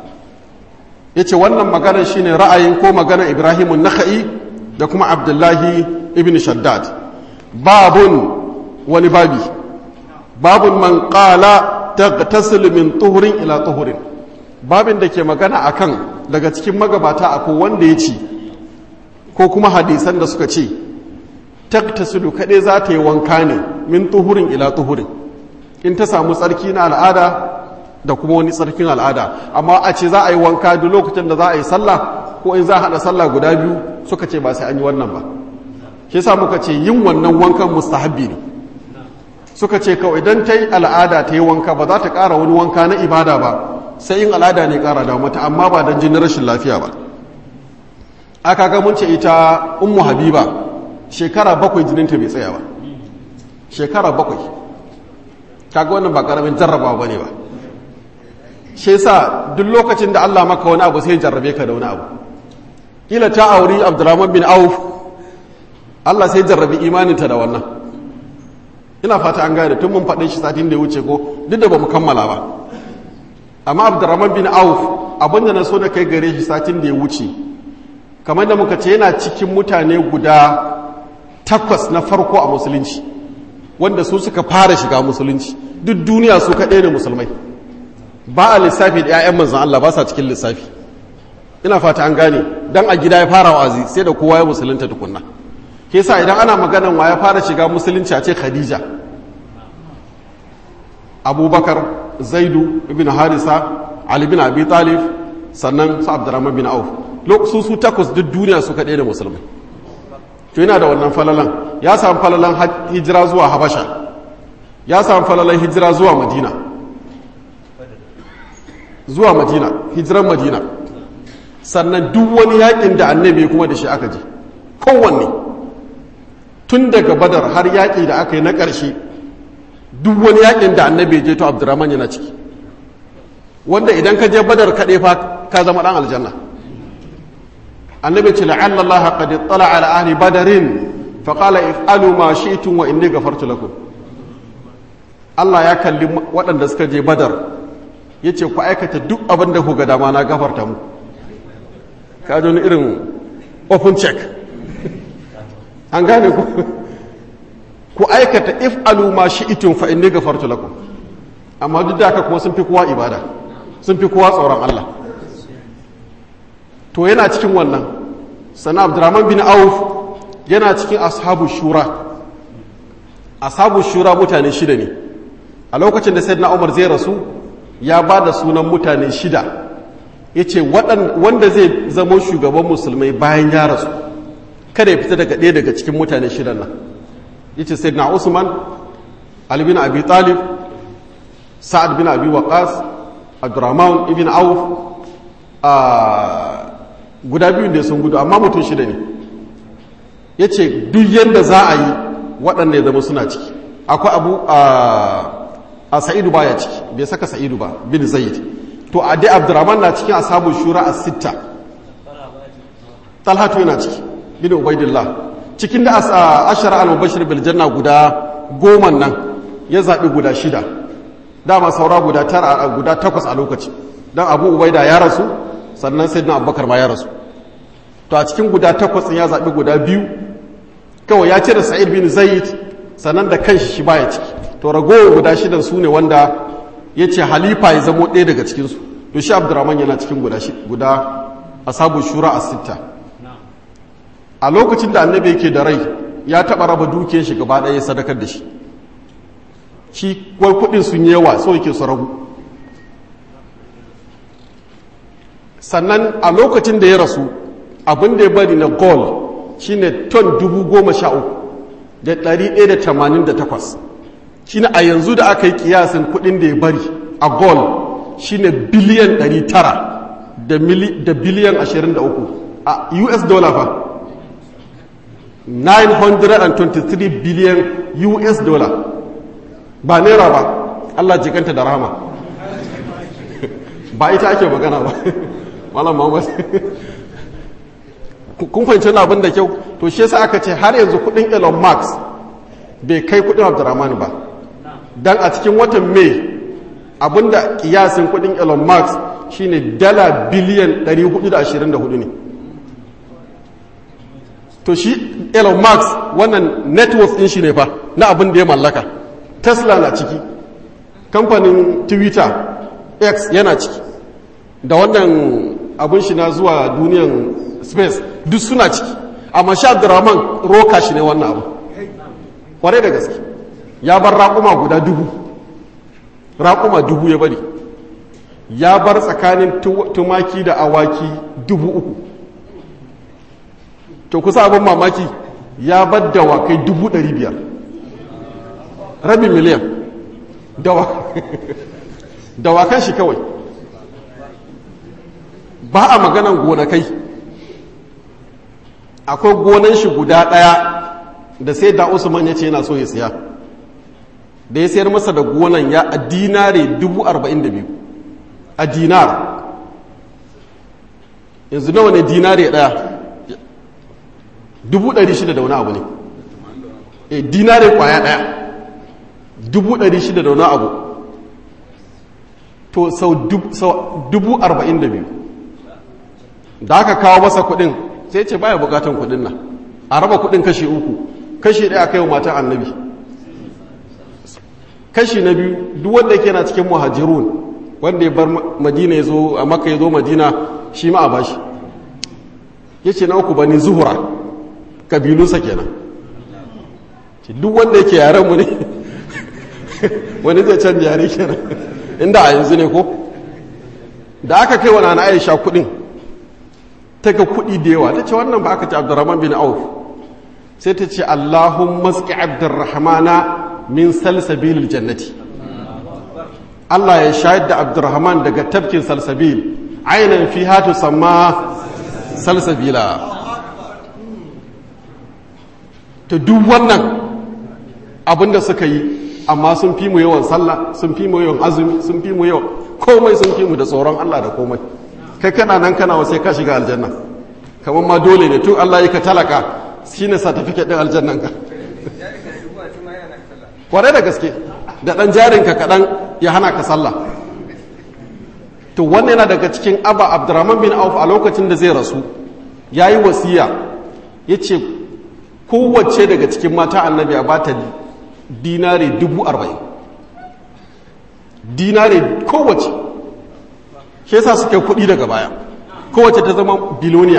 yace wannan maganar shine ra'ayin ko maganar Ibrahim an-Nakhai da kuma Abdullahi ibn Shaddad babun wani babi babun man qala tagtasil min tuhurin ila tuhurin babin da ke magana akan daga cikin magabata akwai wanda ya ce ko kuma hadisan da suka ce taktasilu kaɗai za ta yi wanka ne min tuhurin ila tuhurin in ta samu tsarki na al'ada da kuma wani tsarkin al'ada amma a ce za a yi wanka duk lokacin da za a yi sallah ko in za a haɗa sallah guda biyu suka ce ba sai an yi wannan ba shi sa muka ce yin wannan wankan mustahabbi ne suka ce kawai idan ta yi al'ada ta yi wanka ba za ta ƙara wani wanka na ibada ba sai yin al'ada ne ƙara da mata amma ba don jinin rashin lafiya ba aka ga mun ce ita ummu habiba shekara bakwai jininta bai tsaya ba shekara bakwai kaga wannan ba karamin jarrabawa bane ba shi yasa duk lokacin da Allah maka wani abu sai jarrabe ka da wani abu kila ta auri Abdurrahman bin Auf Allah sai jarrabi imaninta da wannan ina fata an gane tun mun faɗin shi satin da ya wuce ko duk da bamu kammala ba amma Abdurrahman bin Auf abinda na so da kai gare shi satin da ya wuce kamar da muka ce yana cikin mutane guda takwas na farko a musulunci wanda su suka fara shiga musulunci duk duniya su kaɗai ne musulmai ba a lissafi da 'ya'yan manzan Allah ba sa cikin lissafi ina fata an gane dan a gida ya fara wa'azi sai da kowa ya musulunta tukunna ke sa idan ana maganan wa ya fara shiga musulunci a ce khadija abubakar zaidu ibn harisa ali bin abi talib sannan su abdurrahman bin auf su su takwas duk duniya su kaɗai da musulmai to yana da wannan falalan ya samu falalan hijira zuwa habasha ya samu falalan hijira zuwa madina zuwa madina hijiran madina sannan duk wani yakin da annabi kuma da shi aka je kowanne tun daga badar har yaƙi da aka yi na ƙarshe duk wani yakin da annabi je to abdurrahman yana ciki wanda idan ka je badar kaɗai fa ka zama ɗan aljanna annabi ce la'alla Allah qad ittala ala ahli badarin fa qala if'alu ma shi'tum wa inni ghafartu lakum Allah ya kalli waɗanda suka je badar yace ku aikata duk abin da ku ga dama na gafarta mu ka ji irin open check an gane ku ku aikata if'alu ma shi'tum fa inni ghafartu lakum amma duk da haka kuma sun fi kowa ibada sun fi kowa tsoron Allah to yana cikin wannan sana abdurrahman bin auf yana cikin ashabu shura ashabu shura mutane shida ne a lokacin da sayyidina umar zai rasu ya ba da sunan mutane shida ya ce wanda zai zama shugaban musulmai bayan ya rasu kada ya fita daga ɗaya daga cikin mutane shidan nan ya ce sayyidina usman ali bin abi talib sa'ad bin abi waqas abdurrahman ibn auf guda biyun da sun gudu amma mutum shida ne ya ce duk yadda za a yi waɗanda ya zama suna ciki akwai abu a sa'idu ba ya ciki bai saka sa'idu ba bin zayid to a dai abdurrahman na cikin asabun shura a sitta talhatu yana ciki bin ubaidillah cikin da ashara al-mubashir bil janna guda goma nan ya zaɓi guda shida dama saura guda tara guda takwas a lokaci don abu ubaida ya rasu sannan sai na abubakar ma ya rasu to a cikin guda takwas ya zaɓi guda biyu kawai ya cire sa'id bin zaid sannan da kanshi shi baya ciki to ragowar guda shidan su ne wanda ya ce halifa ya zamo ɗaya daga cikinsu to shi abdurrahman yana cikin guda guda asabu shura a sitta a lokacin da annabi yake da rai ya taɓa raba dukiyar shi gaba ɗaya sadakar da shi shi kwai kuɗin sun yawa so yake su ragu sannan a lokacin da ya rasu abin da ya bari na gold shine ton dubu goma sha uku da ɗari ɗaya da tamanin da takwas shine a yanzu da aka yi kiyasin kudin da ya bari a gold shine biliyan 900 da biliyan 23 a us dollar fa 923 biliyan us dollar ba naira ba allah jikanta da rahama ba ita ake magana ba malam muhammad kun fahimci abin da kyau to shi yasa aka ce har yanzu kudin elon musk bai kai kudin abdurrahman ba dan a cikin watan mai abinda kiyasin kudin elon musk shine dala biliyan 424 ne to shi elon musk wannan network din shi ne fa na abin da ya mallaka tesla na ciki kamfanin twitter x yana ciki da wannan abin shi na zuwa duniyan space duk suna ciki amma sha abdurrahman roka shi ne wannan abu kwarai da gaske ya bar raƙuma guda dubu raƙuma dubu ya bari ya bar tsakanin tumaki da awaki dubu uku to kusa abin mamaki ya bar dawakai dubu ɗari biyar rabin miliyan dawakan shi kawai ba a maganan gonakai akwai gonan shi guda ɗaya da sai da usman ya ce yana so ya siya da ya sayar masa da gonan ya a dinare dubu arba'in da biyu a dinar yanzu nawa ne dinare ɗaya dubu ɗari shida da wani abu ne e dinare kwaya ɗaya dubu ɗari shida da wani abu to sau dubu arba'in da biyu da aka kawo masa kuɗin sai ce baya bukatan kuɗin nan a raba kuɗin kashi uku kashi ɗaya kai wa matan annabi kashi na biyu duk wanda yake na cikin muhajirun wanda ya bar madina ya zo a maka ya zo madina shi ma a bashi ya ce na uku bani zuhura kabilunsa kenan duk wanda yake yaren mu ne wani zai canja yare kenan inda a yanzu ne ko da aka kai wa na aisha kudin ta ga kudi da yawa ta ce wannan ba aka ce abdurrahman bin auf sai ta ce allahun maski abdurrahmana min salsabilil jannati Allah ya shayar da abdurrahman daga tafkin salsabil ainihin fi hatu samma salsabila ta duk wannan abinda suka yi amma sun fi mu yawan sallah sun fi mu yawan azumi sun fi mu yawan komai sun fi mu da tsoron Allah da komai kai kana nan kana wasai ka shiga aljanna kamar ma dole ne tun Allah ya ka talaka shine certificate din aljannan ka kwarai da gaske da dan jarinka kaɗan ya hana ka sallah to wannan yana daga cikin aba abdurrahman bin auf a lokacin da zai rasu ya yi wasiya ya ce kowace daga cikin mata annabi a bata dinare dubu arba'in dinare kowace shi yasa suka kuɗi daga baya kowace ta zama biloniya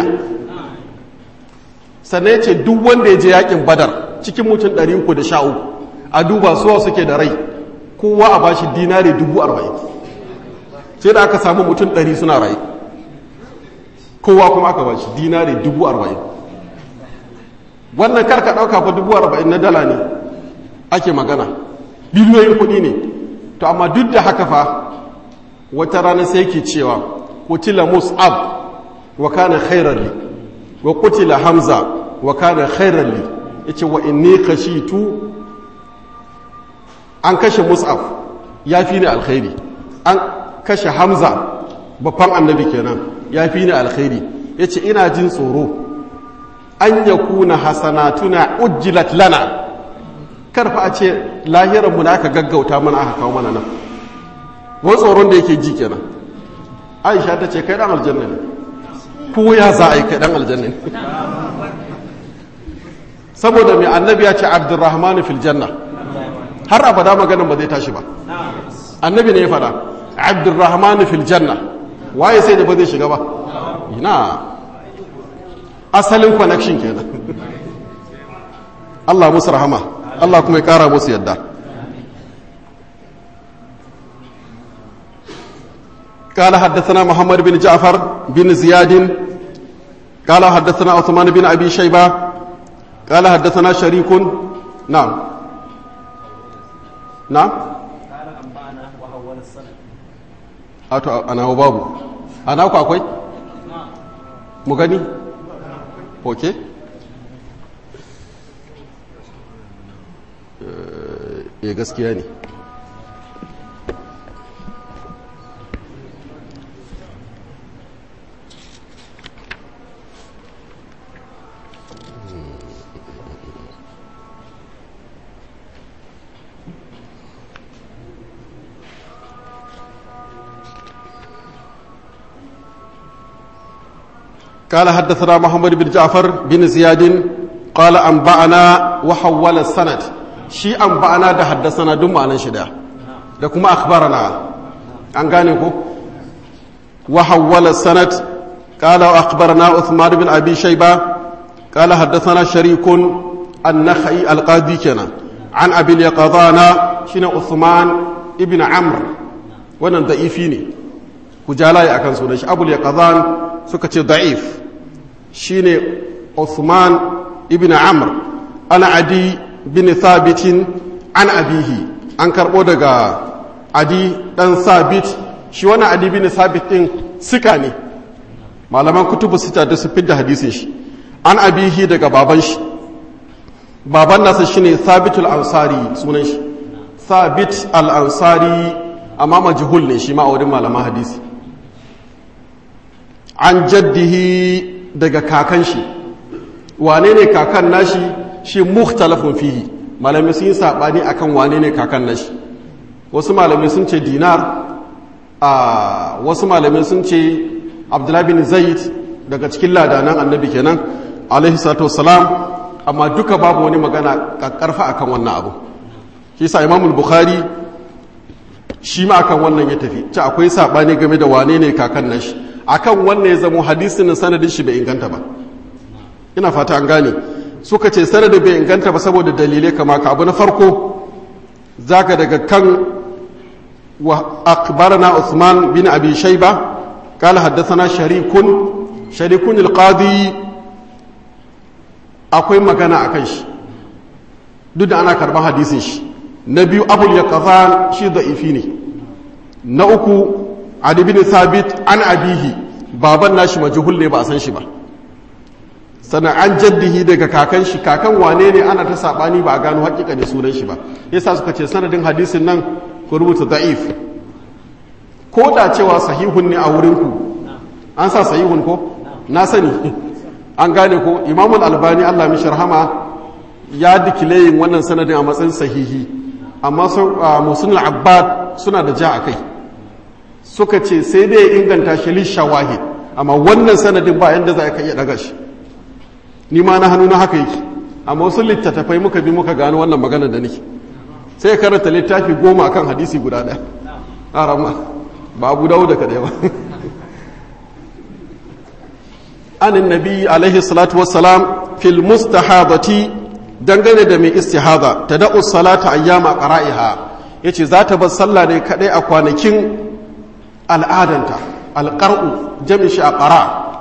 sannan ya ce duk wanda ya je yakin badar cikin mutum 313 a duba suwa suke da rai kowa a bashi dinare dubu arba'in sai da aka samu mutum ɗari suna rai kowa kuma aka bashi dinare dubu arba'in wannan karka ɗauka fa dubu arba'in na dala ne ake magana biliyoyin kuɗi ne to amma duk da haka fa wata rana sai ke cewa kutila mus'ab wa kana khairan li wa kutila hamza wa kana khairan li yace wa inni khashitu an kashe mus'ab ya fi ni alkhairi an kashe hamza babban annabi kenan ya fi ni alkhairi ya ce ina jin tsoro an ya kuna hasanatuna ujjilat lana karfa a ce lahiranmu da aka gaggauta mana aka kawo mana nan wani tsoron da yake ji kenan aisha ta ce kai dan aljanna ne ko ya za a yi kai dan aljanna ne saboda mai annabi ya ce abdurrahmanu fil janna har abada maganin ba zai tashi ba annabi ne ya fada abdurrahman fil janna waye sai da ba zai shiga ba ina asalin connection kenan Allah musu rahama Allah kuma ya kara musu yadda قال حدثنا محمد بن جعفر بن زياد قال حدثنا عثمان بن ابي شيبه قال حدثنا شريك نعم na قال أنبأنا وحول السند a to a nawa babu a naku akwai mu gani ok eh gaskiya ne قال حدثنا محمد بن جعفر بن زياد قال أنبأنا وحول السند شي أنبأنا ده حدثنا دم أنا شدا ده كما أخبرنا أن قانيكو وحول السند قال وأخبرنا عثمان بن أبي شيبة قال حدثنا شريك النخعي القاضي كنا عن أبي اليقظان شين عثمان ابن عمرو wannan da'ifi ne ku jalaye akan sunan shi abul yaqzan suka ce da'if shine Uthman ibn Amr ana adi bin thabitin an abihi an karbo daga adi dan sabit shi wannan adi bin sabit din sika ne malaman kutubu sita da su fidda hadisin shi an abihi daga baban shi baban nasa shine thabitul ansari sunan shi thabit al ansari amma majhul ne shi ma a wurin malaman hadisi an jaddihi daga kakan shi wane ne kakan nashi shi mukhtalafun fihi malami sun yi sabani akan wane ne kakan nashi wasu malami sun ce dinar a wasu malami sun ce abdullahi bin zaid daga cikin ladanan annabi kenan alaihi salatu wassalam amma duka babu wani magana karfa akan wannan abu shi sa imamul bukhari shi ma akan wannan ya tafi ci akwai sabani game da wane ne kakan nashi akan wannan ya zamo hadisin sanadin shi bai inganta ba ina fata an gane suka ce sanadin bai inganta ba saboda dalilai kama ka abu na farko zaka daga kan wa akbarana Usman bin Abi Shayba قال حدثنا شريك شريك القاضي akwai magana akan shi duk da ana karban hadisin shi na biyu abul yaqzan shi da'ifi ne na uku adi bin sabit an abihi baban nashi majhul ne ba a san shi ba sannan an jaddihi daga kakan shi kakan wane ne ana ta sabani ba a gano hakika ne sunan shi ba yasa suka ce sanadin hadisin nan ku rubuta da'if ko da cewa sahihun ne a wurin ku an sa sahihun ko na sani an gane ko imamul albani Allah mishi rahama ya dikileyin wannan sanadin a matsayin sahihi amma musulun abbad suna da ja a kai suka ce sai dai ya inganta shi lishawahid amma wannan sanadin ba yadda za ka iya daga shi ni ma na hannu na haka yake amma wasu littattafai muka bi muka gano wannan magana da nake sai ya karanta littafi goma akan hadisi guda ɗaya a rama ba abu dawo da kaɗai ba anin nabi alaihi salatu wassalam fil mustahadati dangane da mai istihada ta da'u salata ayyama qara'iha yace za ta bar sallah ne kadai a kwanakin al'adanta alqar'u jami shi a qara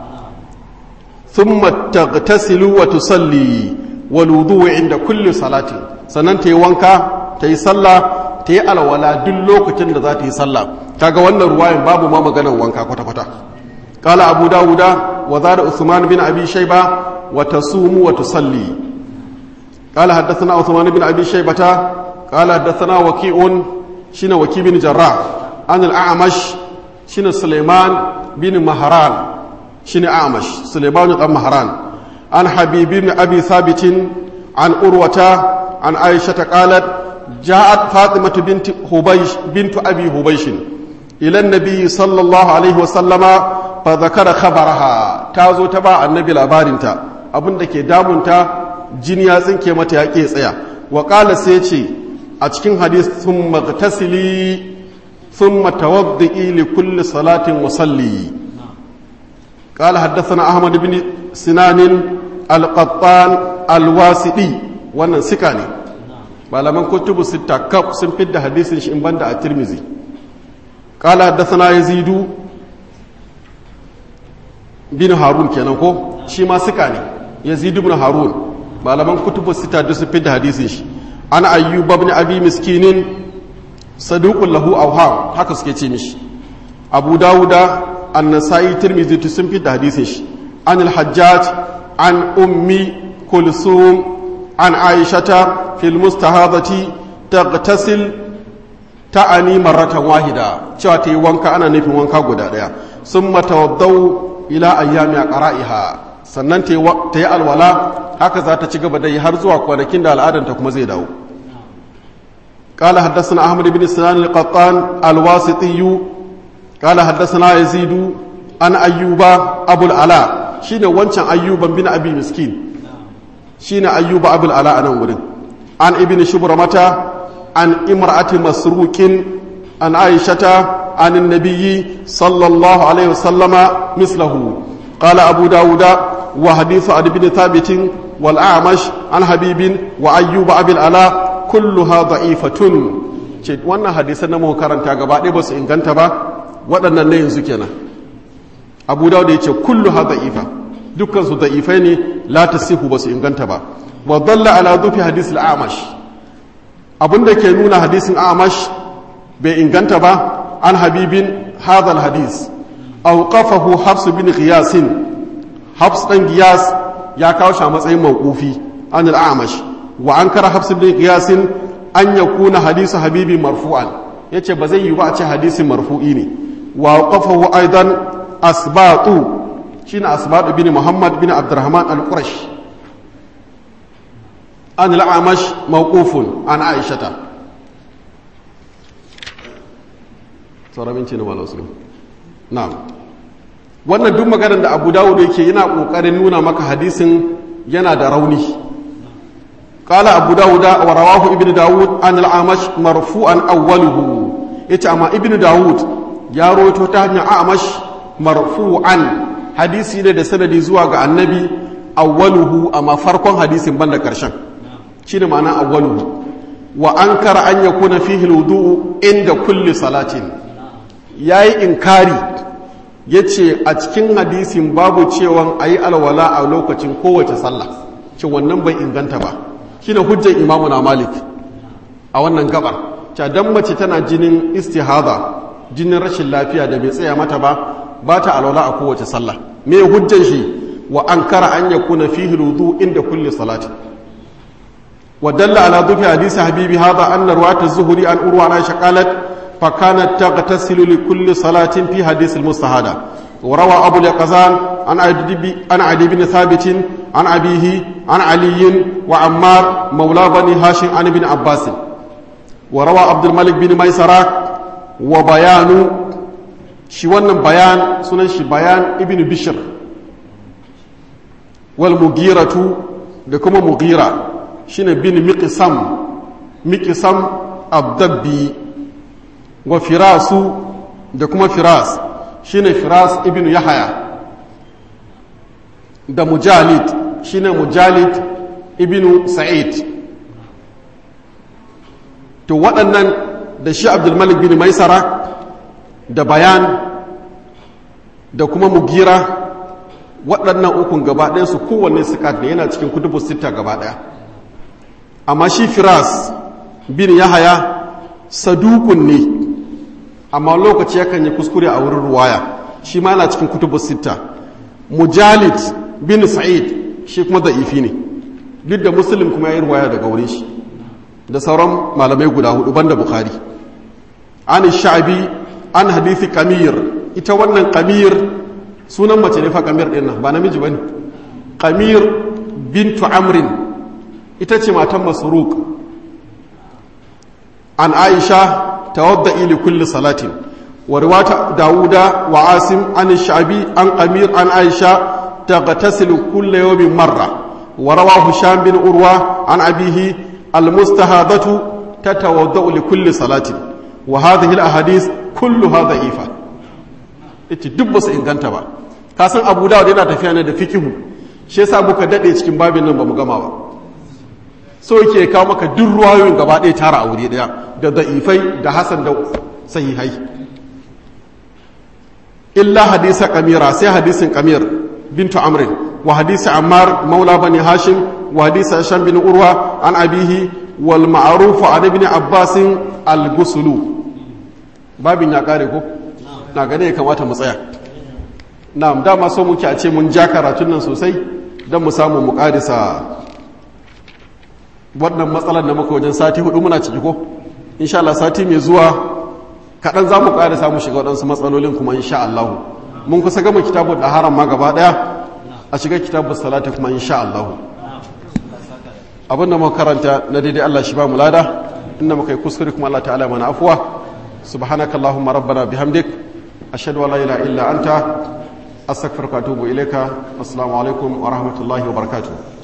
thumma taghtasilu wa tusalli wal wudu'u inda kulli salatin sannan ta yi wanka ta yi sallah ta yi alwala duk lokacin da za ta yi sallah kaga wannan ruwayan babu ma maganar wanka kwata kwata qala abu dawuda wa zada usman bin abi shayba wa tasumu wa tusalli قال حدثنا عثمان بن ابي شيبه قال حدثنا وكيع شين وكيع بن جراح عن الاعمش شين سليمان بن مهران شين اعمش سليمان بن مهران عن حبيب بن ابي ثابت عن أروة عن عائشة قالت جاءت فاطمة بنت هبيش بنت أبي هبيش إلى النبي صلى الله عليه وسلم فذكر خبرها تازو تبع النبي الأبارنتا abin da ke damunta jini ya tsinke mata ya ke tsaya wa ƙala sai ce a cikin hadis sun magtasili sun matawaddi li kulli salatin wasalli ƙala haddasa ahmad bin sinanin alƙattan alwasiɗi wannan sika ne malaman kutubu sita kaf sun fidda hadisin shi in banda a tirmizi ƙala haddasa na yazidu bin harun kenan ko shi ma sika ne yazidu bin harun malaman kutubu sita da su fidda hadisin shi an ayyub ibn abi miskinin saduqul lahu awham haka suke ce mishi abu dawuda an-nasai tirmidhi tu sun fi da hadisin shi an al-hajjaj an ummi kulsum an aishata fil mustahadati taghtasil ta'ani marratan wahida cewa ta yi wanka ana nufin wanka guda daya summa tawaddau ila ayyami qara'iha sannan ta yi alwala haka za ta ci gaba da yi har zuwa kwanakin da al'adanta kuma zai dawo قال حدثنا أحمد بن سنان القطان الواسطي قال حدثنا يزيد عن أيوب أبو العلاء شين وانشان أيوب بن أبي مسكين شين أيوب أبو العلاء أنا ورد عن ابن شبرمة عن امرأة مسروق عن عائشة عن النبي صلى الله عليه وسلم مثله قال أبو داود وحديث عن بن ثابت والأعمش عن حبيب وأيوب أبي العلاء kulluha da'ifatun ce wannan hadisan na muka karanta gaba ɗaya ba su inganta ba waɗannan na yanzu kenan abu dawud ya ce kulluha da'ifa dukkan su da'ifai ne la tasihu ba su inganta ba wa dalla ala dhufi hadis al-amash abinda ke nuna hadisin amash bai inganta ba an habibin hadha al-hadis awqafahu hafs bin qiyas hafs dan qiyas ya kawo shi a matsayin mawqufi an al-amash wa an kara hafsu bin qiyasin an yakuna hadisu habibi marfu'an yace ba zai yi ba a ce hadisin marfu'i ne wa qafahu aidan asbatu shine asbatu bin muhammad bin abdurrahman al-qurash an al-amash mawqufun an aishata sauramin ce na malam muslim na'am wannan duk maganar da abu dawud yake yana kokarin nuna maka hadisin yana da rauni قال أبو داود ورواه ابن داود عن الأعمش مرفوعا أوله يتعمى ابن داود يا رويتو تهني أعمش مرفوعا حديثي ده سندي زواج النبي أوله أما فرق حديث بند كرشان شنو معنى أوله وأنكر أن يكون فيه الوضوء عند كل صلاة yayi inkari yace a cikin hadisin babu cewa ayi alwala a lokacin kowace sallah ce wannan bai inganta ba shine hujjar imamu na malik a wannan gabar ca dan mace tana jinin istihada jinin rashin lafiya da bai tsaya mata ba ba ta alwala a kowace sallah me hujjar shi wa ankara an yakuna fihi wudu inda kulli salati wa dalla ala dhufi hadisi habibi hadha anna ruwat az-zuhri an urwa na shaqalat fa kanat taghtasilu li kulli salatin fi hadith al-mustahada وروى أبو اليقظان عن عدي عن عدي بن ثابت عن أبيه عن علي وعمار مولى بني هاشم عن ابن عباس وروى عبد الملك بن ميسرة وبيان شي wannan bayan sunan shi bayan ibn bishr wal mughiratu da kuma mughira shine bin miqsam miqsam abdabbi wa firasu da kuma firas shine firas ibn yahaya da mujalid shine mujalid ibn sa'id to waɗannan da shi abdulmalik bin maisara da bayan da kuma mugira waɗannan ukun gaba ɗayansu kowanne sikat ne yana cikin kutubu sita gaba ɗaya amma shi firas bin yahaya sadukun ne amma lokaci yakan yi kuskure a wurin ruwaya shi ma yana cikin kutubu sita mujalid bin sa'id shi kuma da'ifi ne duk da muslim kuma ya yi ruwaya daga wurin shi da sauran malamai guda hudu banda bukhari an sha'bi an hadithi kamir ita wannan kamir sunan mace ne fa kamir din nan ba namiji bane kamir bintu amrin ita ce matan masruq an aisha tawadda'i li kulli salatin wa riwata dauda wa asim an sha'bi an qamir an aisha taghtasilu kulli yawmin marra wa rawahu hisham bin urwa an abihi المستهاضة تتوضأ لكل صلاة وهذه الأحاديث كلها ضعيفة ita duk ba su inganta ba ka san abu dawud yana tafiya ne da fikihu shi yasa muka dade cikin babin nan ba mu gama ba so yake kawo maka duk ruwayoyin gaba ɗaya tara a wuri ɗaya da da'ifai da hasan da sahihai illa hadisa kamira sai hadisin kamir bintu amrin wa hadisi ammar maula bani hashim وحديث هشام بن عروة عن أبيه wal ma'ruf an ibn abbas al gusulu babin ya kare ko na gane ya kamata mu tsaya na'am dama so muke a ce mun ja karatun nan sosai don mu samu mu karisa wannan matsalar da muka wajen sati hudu muna ciki ko insha Allah sati mai zuwa kaɗan za mu karisa mu shiga waɗansu matsalolin kuma insha Allah mun kusa gama kitabun da haram ma gaba ɗaya a shiga kitabun salata kuma insha Allah abin da muka karanta na daidai Allah shi ba mu lada inda muka yi kuskure kuma Allah ta'ala mana afuwa subhanakallahumma rabbana bihamdik ashhadu an la ilaha illa anta astaghfiruka wa atubu ilayka assalamu alaikum wa rahmatullahi wa barakatuh